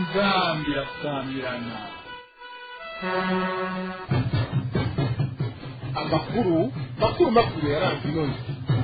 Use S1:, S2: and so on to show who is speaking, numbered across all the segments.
S1: inzambi irasamirana
S2: amakuru makuru makuru yaranze inoze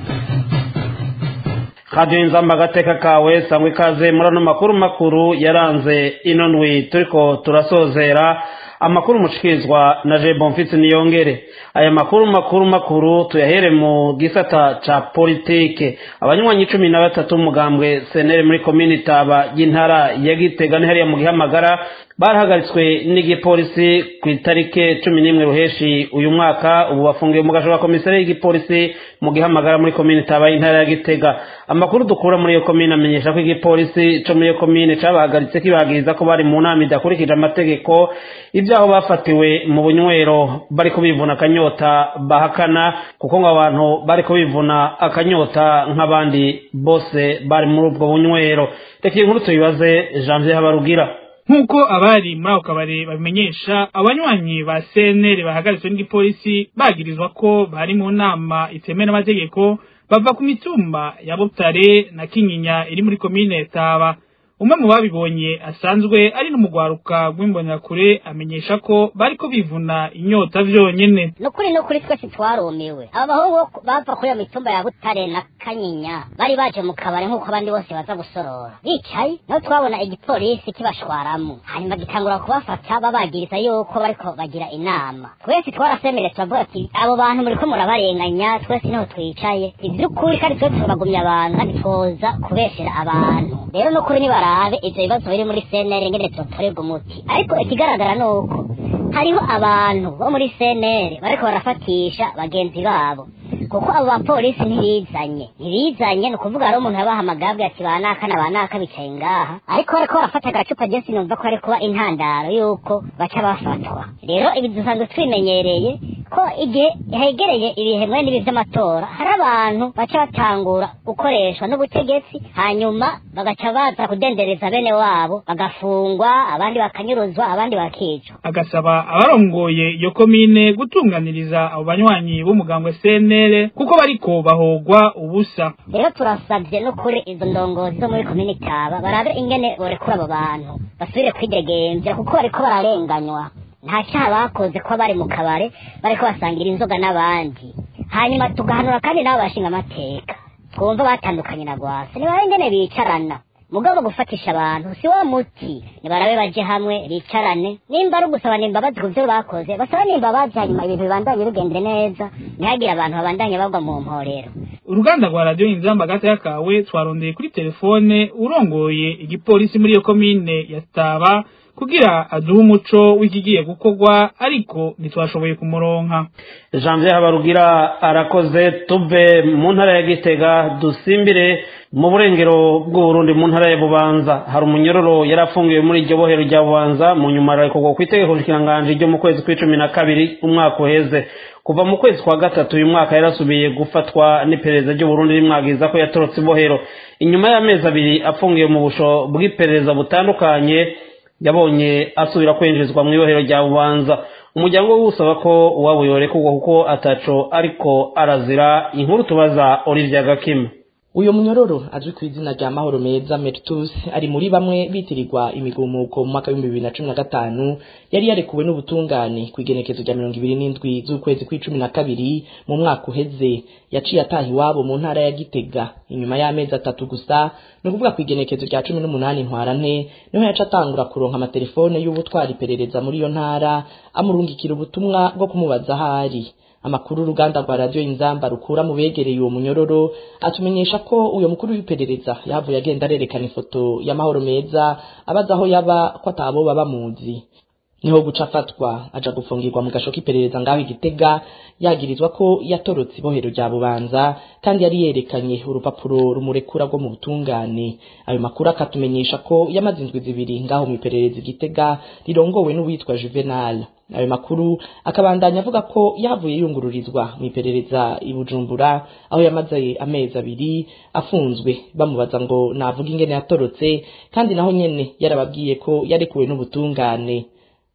S3: radiyo inzamba agateka kawe sangwa ikaze muri ano makuru makuru yaranze ino ndwi turiko turasozera amakuru mushikirizwa na je bonfitsi niyongere aya makuru makuru makuru tuyahere mu gisata ca politike abanywanyi cumi na batatu umugambwe senere muri komini taba y'intara ya gitega ni hariya mu gihamagara barahagaritswe n'igipolisi ku itarike cumi n'imwe ruheshi uyu mwaka ubu bafungiwe mu gasho ka komisare y'igipolisi mu gihamagara muri komini taba y'intara ya gitega amakuru dukura muri iyo komine amenyesha ko igipolisi co muri iyo komine cabahagaritse kibagiriza ko bari mu nama idakurikije amategeko ibyaho bafatiwe mu bunywero bari kubivuna akanyota bahakana kuko ngo abantu bari kubivuna akanyota nk'abandi bose bari muri ubwo bunywero reka iyi nkuru tuyibaze janvier habarugira
S4: nk'uko abari muri ako kabari babimenyesha abanywanyi ba cnr bahagaritswe n'igipolisi bagirizwa ko bari mu nama itemewe n'amategeko bava ku mitumba ya butare na kinyinya iri muri komine taba umwe mu babibonye asanzwe ari n'umugwaruka rw'imbonerakure amenyesha ko bariko bivuna inyota vyonyene
S5: nukuri nukuri twese twarumiwe aba bahungu bava kuri iyo mitumba ya butare na kanyinya bari baje mu kabari nk'uko abandi bose baza gusorora bicaye naho twabona igipolisi kibashwaramwo hanyuma gitangura kubafata babagiriza yuko bariko bagira inama twese twarasemereye turavuga ati abo bantu muriko murabarenganya twese niho twicaye ivy'ukuri kandi twese turabagumya abantu kandi twoza kubeshera abantu rero nukuri nibara barabe ivyo bibazo biri muri CNL ngene vyotorerwa umuti ariko ikigaragara nuko hariho abantu bo muri CNL bariko barafatisha bagenzi babo kuko abo bapolisi ntibizanye ntibizanye ni ukuvuga hari umuntu yabahamagaye ati banaka na banaka bicaye ngaha ariko bariko barafata agacupa je sinumva ko ari kuba intandaro yuko baca bafatwa rero ibi dusanzwe twimenyereye ko igihe hegereye ibihe mwe n'ibi vy'amatora hari abantu baca batangura gukoreshwa n'ubutegetsi hanyuma bagaca baza kudendereza bene wabo bagafungwa abandi bakanyuruzwa abandi bakicwa
S4: agasaba abarongoye iyo komine gutunganiriza abo banywanyi b'umugambwe CNL kuko bariko bahogwa ubusa
S5: rero turasavye n'ukuri izo ndongozi zo muri komine Taba barabe ingene borekura abo bantu basubire kwidegemvya kuko bariko bararenganywa nta cyaha bakoze ko bari mu kabare bariko basangira inzoga n'abandi hanyuma tugahanura kandi nabo bashinga amateka twumva batandukanye na gwasa nibabe ingene bicarana mugabo gufatisha abantu si wa muti nibarabe baje hamwe bicarane nimba ari ugusaba imbabazi ku byo bakoze basaba n'imbabazi hanyuma ibintu bibandanye bigendere neza ntihagire abantu babandanye bagwa mu mporero
S4: uruganda rwa radiyo inzamba gataya kawe twarondeye kuri telefone urongoye igipolisi muri iyo komine ya taba kugira aduhe umuco w'ikigiye gukorwa ariko ntitwashoboye kumuronka
S3: janvier habarugira arakoze tuve mu ntara ya gitega dusimbire mu burengero bw'uburundi mu ntara ya bubanza hari umunyororo yari afungiwe muri iryo bohero rya bubanza mu nyuma ararekurwa ku itegeko nshikiranganji ryo mu kwezi kw'icumi na kabiri umwaka uheze kuva mu kwezi kwa gatatu uyu mwaka yarasubiye gufatwa n'iperereza ry'uburundi rimwagiza ko yatorotse ibohero inyuma y'amezi abiri afungiwe mu busho bw'iperereza butandukanye yabonye asubira kwinjizwa mu ibohero rya bubanza umuryango we usaba ko uwabo yorekurwa kuko ataco ariko arazira inkuru tubaza Olivier Gakima
S6: uyo munyororo azwi ku izina rya mahoro meza Mertus ari muri bamwe bitirirwa imigumuko mu mwaka w'ibihumbi bibiri na cumi na gatanu yari yarekuwe n'ubutungane ku igenekezo rya mirongo ibiri n'indwi z'ukwezi kw'icumi na kabiri mu mwaka uheze yaciye ataha iwabo mu ntara ya gitega inyuma y'amezi atatu gusa ni ukuvuga ku igenekezo rya cumi n'umunani ntwarante niho yaca atangura kuronka amatelefone y'ubutwara iperereza muri iyo ntara amurungikira ubutumwa bwo kumubaza aho ari amakuru uruganda rwa radiyo inzamba rukura mu begereye uwo munyororo atumenyesha ko uyo mukuru w'iperereza yavuye agenda arerekana ifoto y'amahoro meza abaza aho yaba ko atabo baba bamuzi niho guca afatwa aja gufungirwa mu gasho k'iperereza ngaho igitega yagirizwa ko yatorotse ibohero rya bubanza kandi yari yerekanye urupapuro rumurekura rwo mu butungane ayo makuru akatumenyesha ko yamaze indwi zibiri ngaho mu iperereza igitega rirongowe n'uwitwa juvenal ayo makuru akabandanya avuga ko yavuye yungururizwa mu iperereza i bujumbura aho yamaze amezi abiri afunzwe bamubaza ngo navuga ingene yatorotse kandi naho nyene yarababwiye ko yarekuwe n'ubutungane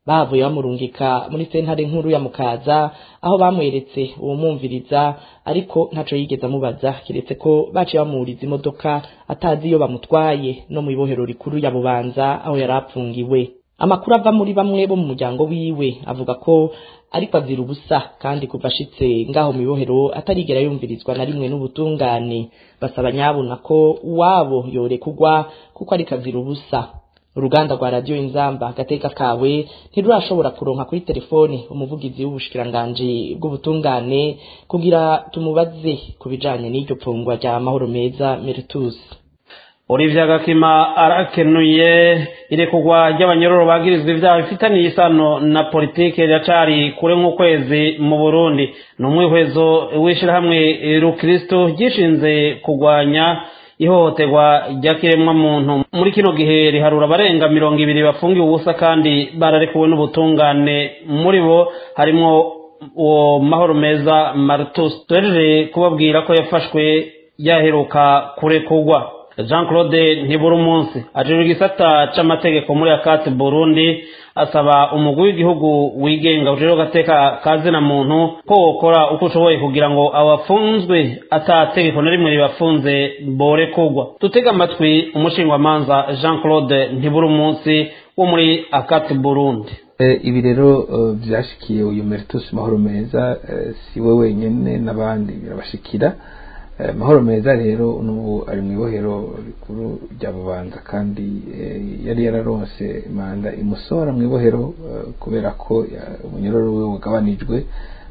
S6: bavuye bamurungika muri sentare nkuru ya mukaza aho bamweretse uwumwumviriza ariko ntaco yigeze amubaza kiretse ko baciye bamuriza imodoka atazi iyo bamutwaye no mu ibohero rikuru ya bubanza aho yari apfungiwe amakuru ava muri bamwe bo mu muryango wiwe avuga ko ariko azira ubusa kandi kuva ashitse ngaho mu ibohero atarigera yumvirizwa na rimwe n'ubutungane basaba nyabuna ko uwabo yorekugwa kuko ariko azira ubusa uruganda rwa radiyo inzamba agateka kawe ntirurashobora kuronka kuri telefone umuvugizi w'ubushikiranganji bw'ubutungane kugira tumubaze ku bijanye n'iryo pfungwa rya mahoro meza meritus
S3: Olivia Gakima arakenuye irekugwa ry'abanyororo bagirizwa ibyaha bifitaniye isano na politike riracari kure nk'ukwezi mu Burundi ni umwihwezo w'ishirahamwe Rukristo ryishinze kugwanya ihohoterwa ry'akiremwa muntu muri kino gihe riharura abarenga mirongo ibiri bafungiwe ubusa kandi bararekuwe n'ubutungane muri bo harimwo uwo mahoro meza Martus tuhejeje kubabwira ko yafashwe yaheruka kurekugwa jean claude ntibura umunsi ajejwe igisata c'amategeko muri akati burundi asaba umugwi w'igihugu wigenga ujejwe agateka ka zina muntu ko wokora uko ushoboye kugira ngo abafunzwe ata tegeko na rimwe ribafunze borekurwa dutega amatwi umushingwamanza jean claude ntibura umunsi wo muri akati burundi
S7: ibi rero byashikiye uyu meritus mahoro meza si we wenyine n'abandi birabashikira mahoro meza rero n'ubu ari mu ibohero rikuru rya bubanza kandi yari yararonse manda imusohora mu ibohero kubera ko umunyororo we wagabanijwe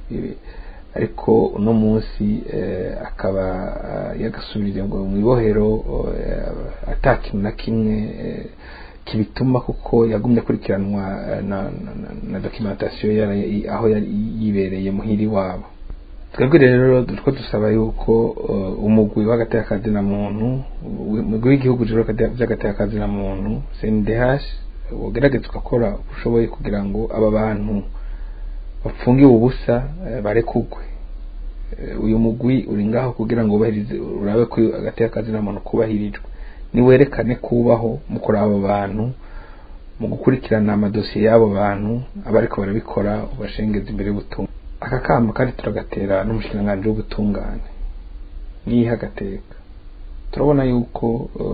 S7: ariko uno munsi akaba yagasubiriye ngo mu ibohero atakintu na kimwe kibituma kuko yagumye akurikiranwa na dokimentasiyo aho yari yibereye muhiri wabo twebwe rero turiko dusaba yuko umugwi w'agateakazina muntu umugwi w'igihugu rero vy'agateakazina muntu CNDH wogerageza ugakora ushoboye kugira ngo aba bantu bafungiwe ubusa barekugwe uyu mugwi uri ngaho kugira ngo ubahirize urabe ko agateakazina muntu kubahirijwe niwerekane kubaho mu kuraba abo bantu mu gukurikirana amadosiye y'abo bantu abariko barabikora ubashengeza imbere y'ubutumwa aka kamba kandi turagatera n'umushikiranganji w'ubutungane niha agateka turabona yuko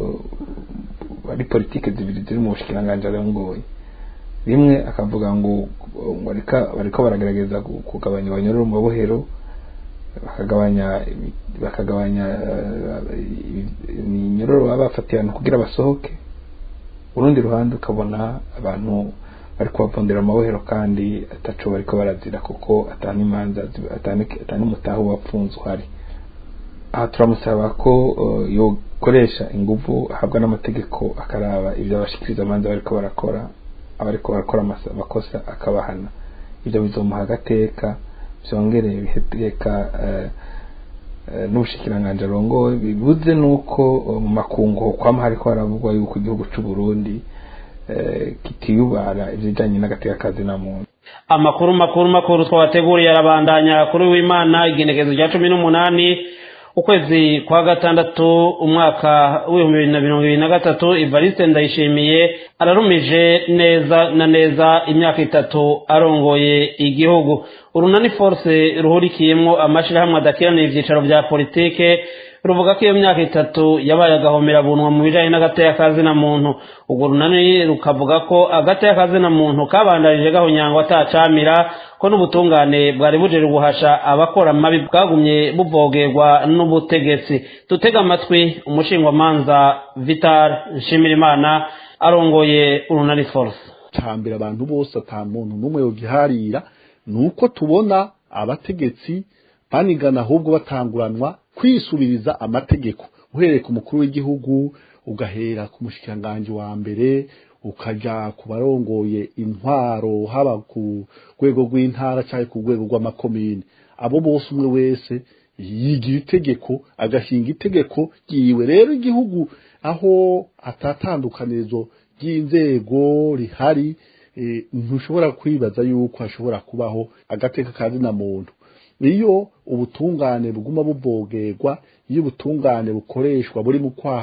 S7: ari politike zibiri ziri mu bushikiranganji arongoye rimwe akavuga ngo bariko baragerageza kugabanya abanyororo mu mabohero bakagabanya bakagabanya iminyororo baba bafatiye abantu kugira basohoke urundi ruhande ukabona abantu bari kubavundira amabohero kandi ataco bariko barazira kuko atani imanza atani umutaho wapfunze uhari aha turamusaba ko yokoresha inguvu ahabwa n'amategeko akaraba ivyo abashikiriza amanza bariko barakora abariko barakora amakosa akabahana ivyo bizomuha agateka vyongere biheteka n'ubushikiranganji arongoye bibuze nuko mu makungu kwama hariko haravugwa yuko igihugu c'u Burundi kitiyubara ibijanye n'agateka na muntu
S3: amakuru makuru makuru twabateguriye arabandanya kuri w'imana igenekezo rya cumi n'umunani ukwezi kwa gatandatu umwaka w'ibihumbi bibiri na mirongo ibiri na gatatu evariste ndayishimiye ararumije neza na neza imyaka itatu arongoye igihugu urunani force ruhurikiyemwo amashirahamwe adakiranira ivyicaro vya politike ruvuga ko iyo myaka itatu yabaye agahomera bunwa mu bijanye n'agateka na muntu urwo runani rukavuga ko agateka na muntu kabandanije gahonyangwa atacamira ko n'ubutungane bwari bujejwe guhasha abakora amabi bwagumye buvogerwa n'ubutegetsi dutega amatwi umushingwamanza vital nshimirimana arongoye urunani force
S2: cambere abantu bose ata muntu n'umwe yogiharira nuko tubona abategetsi banigana ahubwo batanguranwa kwisubiriza amategeko uhereye ku mukuru w'igihugu ugahera ku mushikiranganji wa mbere ukaja ku barongoye intwaro haba ku rwego rw'intara cyangwa ku rwego rw'amakomine abo bose umwe wese yigira itegeko agashinga itegeko ryiwe rero igihugu aho atatandukanirizo ry'inzego rihari ntushobora kwibaza yuko hashobora kubaho agateka kazina muntu iyo ubutungane buguma buvogerwa iyo ubutungane bukoreshwa buri mu kwaha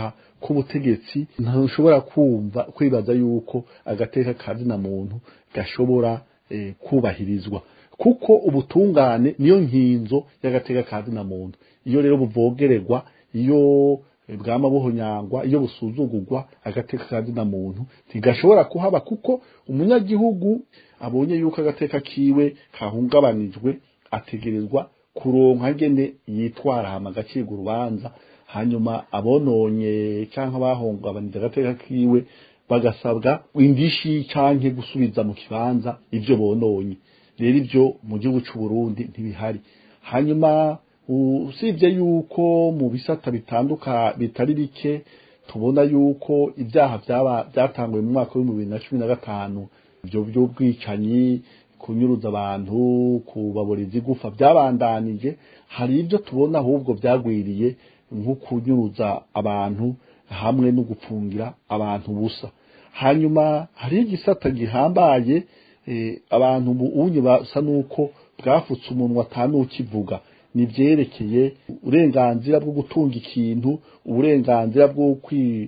S2: k'ubutegetsi ntushobora kumva kwibaza yuko agateka kazina muntu gashobora eh, kubahirizwa kuko ubutungane niyo nkinzo y'agateka kazina muntu iyo rero buvogererwa iyo eh, bwama buhonyangwa iyo busuzugurwa agateka kazina muntu ntigashobora kuhaba kuko umunyagihugu abonye yuko agateka kiwe kahungabanijwe ategerezwa kuronka ngene yitwara hama agacirwa urubanza hanyuma abononye canke bahungabanije agateka kiwe bagasabwa indishi canke gusubiza mu kibanza ivyo bononye rero ivyo mu gihugu c'u Burundi ntibihari hanyuma usibye yuko mu bisata bitanduka bitari bike tubona yuko ibyaha byaba byatanguye mu mwaka w'ibihumbi bibiri na cumi na gatanu ibyo by'ubwicanyi kunyuruza abantu kubaburiza igufa byabandanije hari ibyo tubona ahubwo byagwiriye nko kunyuruza abantu hamwe no gupfungira abantu busa hanyuma hari igisata gihambaye eh, abantu unye basa nuko bwafutse umunwa atanukivuga ni vyerekeye uburenganzira bwo gutunga ikintu uburenganzira bwo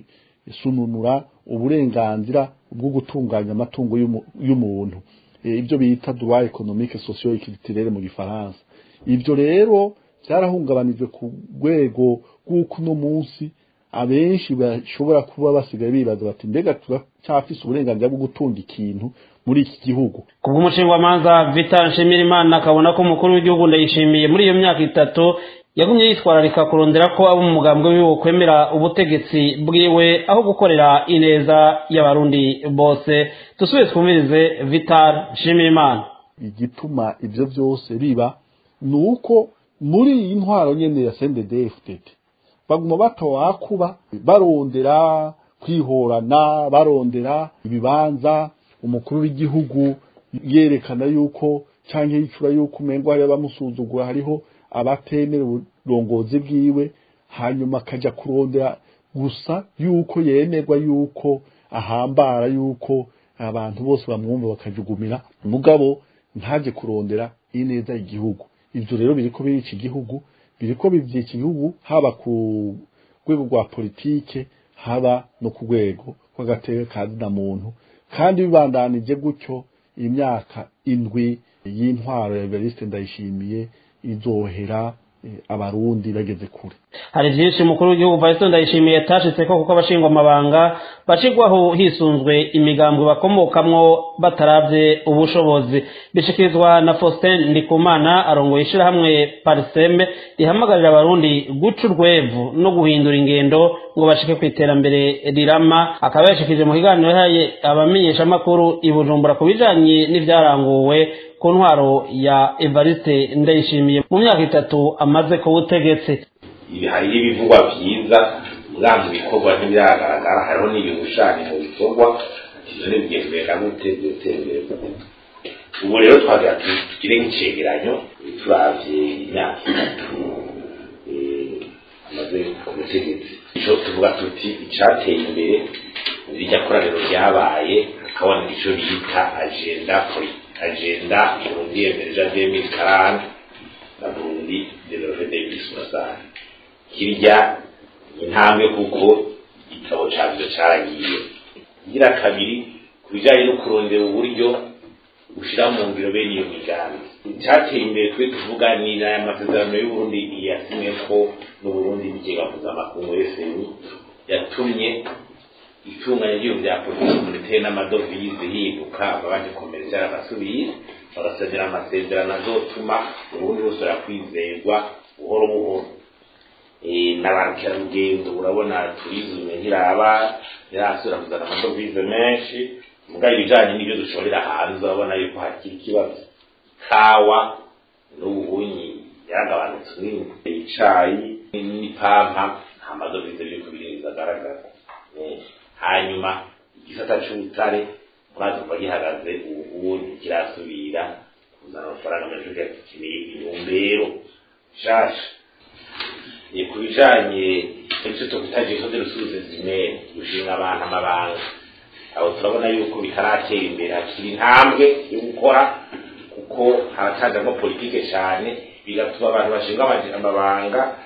S2: kwisununura uburenganzira bwo gutunganya amatungo y'umu- y'umuntu Eh, ibyo bita droit économique socio culturel mu gifaransa ibyo rero byarahungabanijwe ku rwego rw'uko uno munsi abenshi bashobora kuba basigaye bibaza bati mbega turacyafise uburenganzira bwo gutunga ikintu muri iki gihugu
S3: kubw'umushingwamanza Vital Nshimirimana akabona ko umukuru w'igihugu ndayishimiye muri iyo myaka itatu yagumye yitwararika kurondera ko abo mu mugambwe wiwe kwemera ubutegetsi bwiwe aho gukorera ineza y'abarundi bose dusubire twumvirize Vital Nshimirimana
S2: igituma ibyo byose biba ni uko muri iyi ntwaro nyene ya CNDD-FDD baguma batawakuba barondera kwihorana barondera ibibanza umukuru w'igihugu yerekana yuko cyangwa yicura yuko umengo hari abamusuzugura hariho abatemera uburongozi bwiwe hanyuma akaja kurondera gusa yuko yemerwa yuko ahambara yuko abantu bose bamwumva bakajugumira mugabo ntaje kurondera ineza igihugu ivyo rero biriko birica igihugu biriko bivyica igihugu haba ku rwego rwa politike haba no ku rwego rw'agateka kazina muntu kandi bibandanije gutyo imyaka indwi y'intwaro ya Evariste Ndayishimiye izohera eh, abarundi bageze kure
S3: hari byinshi umukuru w'igihugu Vice ndayishimiye yatashitse ko kuko abashingwa amabanga bacigwaho hisunzwe imigambwe bakomokamwo bataravye ubushobozi bishikirizwa na Faustin Ndikumana arongoye ishirahamwe Parseme rihamagarira abarundi guca urwevu no guhindura ingendo ngo bashike ku iterambere rirama akaba yashikije mu kiganiro yahaye abamenyeshamakuru i Bujumbura ku bijanye n'ivyaranguwe ku ntwaro ya Evariste Ndayishimiye mu myaka itatu amaze ku butegetsi
S8: ibi hariho ibivugwa byiza bwa mu bikorwa ntibiragaragara hariho n'ibishushanyo mu bikorwa ivyo ntibigenda gute byotera imbere gute ubu rero twagira tuti tugire nk'icegeranyo turavye imyaka itatu eh, amaze ku butegetsi ico tuvuga tuti icateye imbere rirya koraniro ryabaye hakaboneka ico bita agenda poli agenda burundi emerja 2040 na burundi develope 2060 hirya intambwe kuko igitabo cyabyo cyaragiye ngira kabiri ku bijyanye no kurondera uburyo ushyira mu ngiro bene iyo migambi icyateye imbere twe tuvuga ni aya masezerano y'uburundi yasimwe ko n'uburundi n'ikigega mpuzamakungu fmi yatumye itunganya ry'ibintu bya politiki monetaire n'amadovize yibuka amabanki komerisiyo arabasubiye bagasezera amasezerano azotuma uburundi busubira kwizerwa buhoro buhoro n'abakerarugendo urabona turizme ntiraba ntirasubira kuzana amadovize menshi mugabo ibijanye n'ibyo dushorera hanze urabona yuko hakiri ikibazo kawa n'ubuhunyi yaragabanutse nini icayi n'ipampa nta madovize biriko birinjiza agaragara hanyuma igisata c'ubutare murazi kuba gihagaze ubu ntikirasubira kuzana amafaranga menshi gikeneye intumbero nshasha ni ku bijanye icyo tukwita jeko de rusuze zimere gushinga abantu amabanga aho turabona yuko bitaratera imbere hakiri intambwe yo gukora kuko haratajamo politike cyane bigatuma abantu bashinga amabanga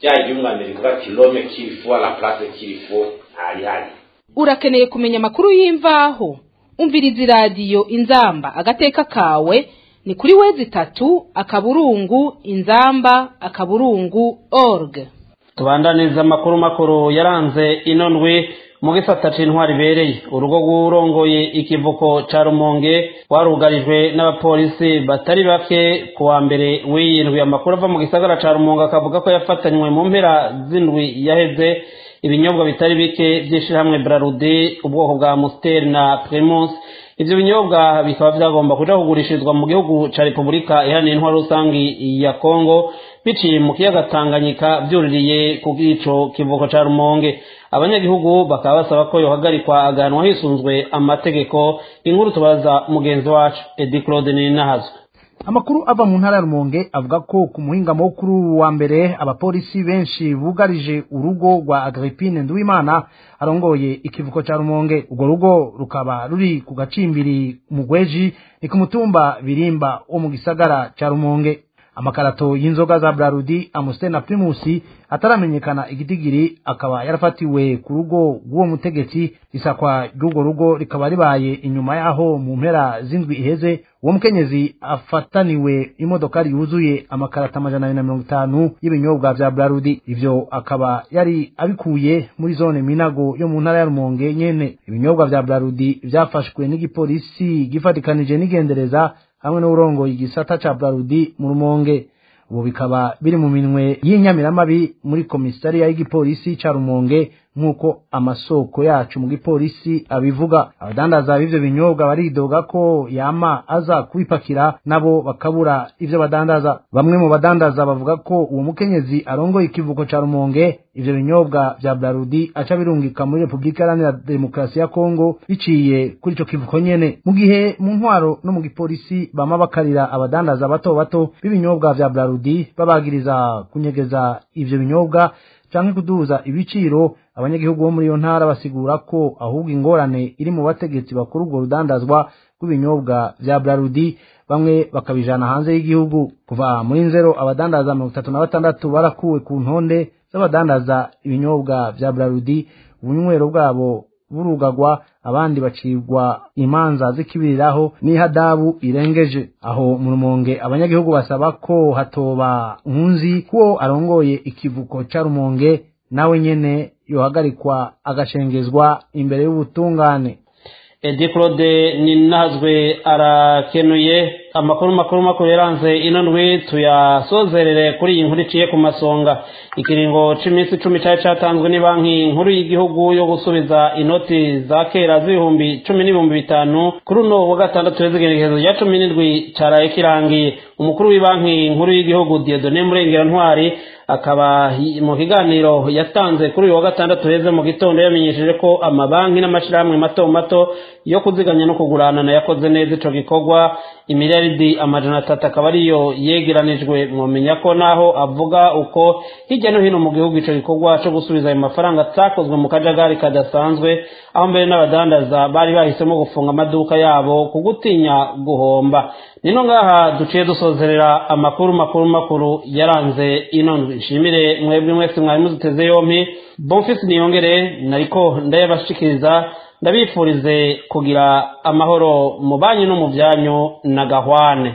S8: rya ryunganire rivuga ati rome kirifo la place kirifo ntarihari
S9: urakeneye kumenya amakuru y'imvaho umviriza iradiyo inzamba agateka kawe ni kuri wezi itatu akaburungu inzamba akaburungu org
S3: tubandaniza amakuru makuru yaranze ino ndwi mu gisata c'intwari ibereye urugo rw'urongoye ikivuko ca rumonge rwarugarijwe n'abapolisi batari bake ku wa mbere w'iyi ndwi amakuru ava mu gisagara ca rumonge akavuga ko yafatanywe mu mpera z'indwi yaheze ibinyobwa bitari bike by'ishirahamwe brarudi ubwoko bwa musteri na primus ivyo binyobwa bikaba vyagomba kuja kugurishirizwa mu gihugu ca repubulika iharanira intwaro rusangi ya kongo biciye mu kiyaga tanganyika vyuririye ku bw'ico kivuko ca rumonge abanyagihugu bakaba basaba ko yohagarikwa agahanwa hisunzwe amategeko inkuru tubaza mugenzi wacu edi claude ninahazwe
S10: amakuru ava mu ntara ya rumonge avuga ko ku muhingamo wo kuri uwu wa mbere abapolisi benshi bugarije urugo rwa agripine nduwimana arongoye ikivuko ca rumonge urwo rugo rukaba ruri ku gacimbiri mu gweji ni ku mutumba birimba wo mu gisagara ca rumonge amakarato y'inzoga za brarudi amusiteri na primusi ataramenyekana igitigiri akaba yarafatiwe ku rugo rw'uwo mutegetsi isakwa ry'urwo rugo rikaba ribaye inyuma yaho mu mpera z'indwi iheze uwo mukenyezi afataniwe imodokari yuzuye amakarata amajana abiri na mirongo itanu y'ibinyobwa vya brarudi ivyo akaba yari abikuye muri zone minago yo mu ntara ya rumonge nyene ibinyobwa vya brarudi vyafashwe n'igipolisi gifatikanije n'igendereza hamwe n'urongoye igisata ca brarudi mu rumonge ubu bikaba biri mu minwe y'inyamiramabi muri komisariya y'igipolisi ca rumonge nk'uko amasoko yacu mu gipolisi abivuga abadandaza b'ivyo binyobwa baridoga ko yama aza kubipakira nabo bakabura ivyo badandaza bamwe mu badandaza bavuga ko uwo mukenyezi arongoye ikivuko ca rumonge ivyo binyobwa vya brarudi aca birungika muri repubulika iharanira demokarasi ya kongo biciye kuri ico kivuko nyene mu gihe mu ntwaro no mu gipolisi bama bakarira abadandaza bato bato b'ibinyobwa vya brarudi babagiriza kunyegeza ivyo binyobwa canke kuduza ibiciro abanyagihugu bo muri iyo ntara basigura ko ahubwo ingorane iri mu bategetsi bakuru urwo rudandazwa rw'ibinyobwa vya brarudi bamwe bakabijana hanze y'igihugu kuva muri nzero abadandaza mirongo itatu na batandatu barakuwe ku ntonde z'abadandaza ibinyobwa vya brarudi ubunywero bwabo burugagwa abandi bacibwa imanza zikibiriraho n'ihadabu irengeje aho mu rumonge abanyagihugu basaba ko hatoba nkunzi kuwo arongoye ikivuko ca rumonge nawe nyene yohagarikwa agashengezwa imbere y'ubutungane
S3: edi claude ninazwe arakenuye amakuru makuru makuru yaranze ino ndwi tuyasozerere kuri iyi nkuru iciye ku masonga ikiringo c'iminsi icumi cari catanzwe ni banki nkuru y'igihugu yo gusubiza inoti za kera z'ibihumbi cumi n'ibihumbi bitanu kuri uno wa gatandatu w'izigenekerezo rya cumi n'indwi caraye kirangiye umukuru w'ibanki nkuru y'igihugu diodone murengera ntwari akaba mu kiganiro yatanze kuri uyu wa gatandatu heze mu gitondo yamenyesheje ko amabanki n'amashirahamwe mato mato yo kuziganya no kugurana yakoze neza ico gikorwa imiliyaridi amajana atatu akaba ariyo yegeranijwe mwomenya ko naho avuga uko hirya no hino mu gihugu ico gikorwa co gusubiza ayo mafaranga atakozwe mu kajagari kadasanzwe aho mbere n'abadandaza bari bahisemo gufunga amaduka yabo ku gutinya guhomba nino ngaha duciye dusozerera amakuru makuru makuru yaranze ino ndwi nshimire mwebwe mwese mwari muziteze yompi bonfisi niyongere nariko ndayabashikiriza ndabifurize kugira amahoro mu banyu no mu byanyu na gahwane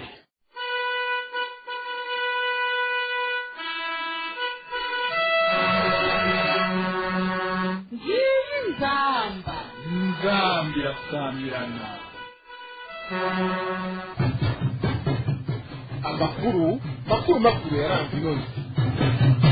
S1: nzamba nzamba irasamirana
S11: amakuru makuru makuru yaranze ino ndwi